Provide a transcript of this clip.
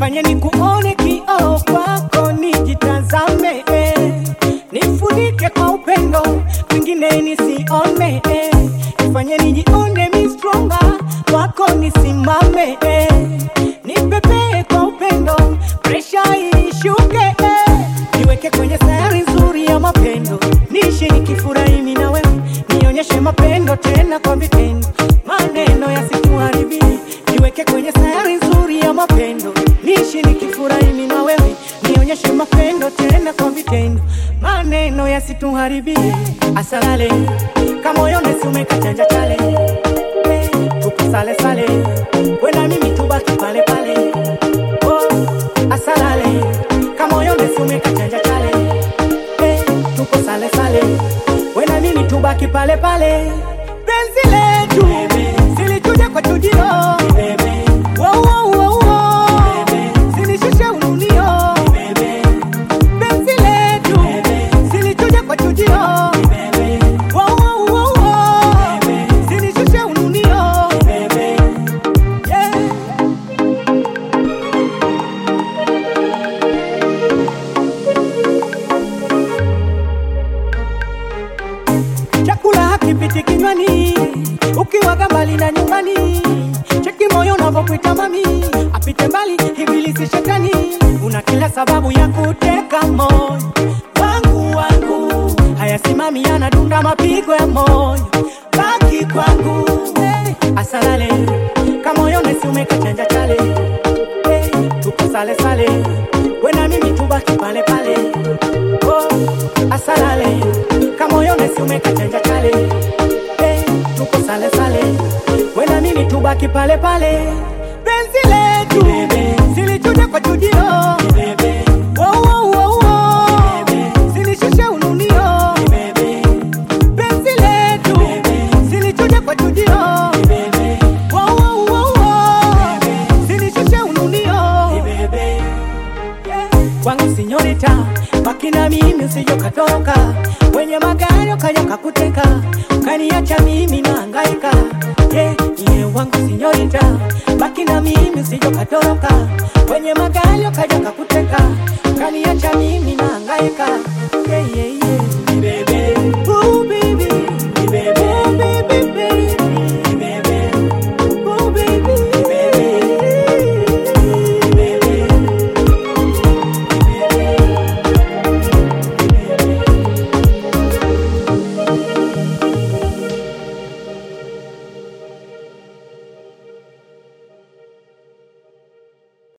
nifanye nikuone kioo kwako nijitazame eh. nifunike kwa upendo mwingine nisione eh. nifanye nijione mi stronger kwako nisimame eh. nipepee kwa upendo presha inishuke eh. niweke kwenye sayari nzuri ya mapendo niishi nikifurahi mimi na wewe nionyeshe mapendo tena kwa vitendo maneno yasituharibie niweke kwenye sayari nzuri ya mapendo niishi nikifurahi mimi na wewe nionyeshe mapendo tena kwa vitendo maneno yasituharibie asalale kamoyone sumekachanja chale Eh, tupo sale sale wena mimi tubaki pale pale oh, asalale kamoyone sumekachanja chale Eh, tupo sale sale wena mimi tubaki pale pale penzi letu silichuja kwa chujio Wow, wow, wow, wow. Sinishushe ununio penzi letu silichuja kwa chujio Wow, wow, wow, wow. Sinishushe ununio yeah. chakula hakipiti kinywani ukiwaga mbali na nyumbani cheki moyo unavyokuita mami apite mbali ibilisi shetani una kila sababu ya kuteka moyo wangu wangu hayasimami yanadunda mapigo ya moyo baki kwangu hey, asalale kamoyo nesi umekachanja chale hey, tupo sale sale wena mimi tubaki pale pale oh, asalale kamoyo nesi umekachanja chale hey, tupo sale sale wena mimi tubaki pale pale penzi letu silichuja kwa chujio Wow, wow, wow, wow. Sinishushe ununio penzi letu silichuja kwa chujio Wow, wow, wow, wow. Sinishushe ununio kwangu sinyorita wakina mimi usijokatoka wenye magari ukaja kakuteka ukaniacha mimi naangaika yeah, yeah, wangu sinyorita bakina mimi usijokatoka wenye magari ukaja kakuteka ukaniacha mimi naangaika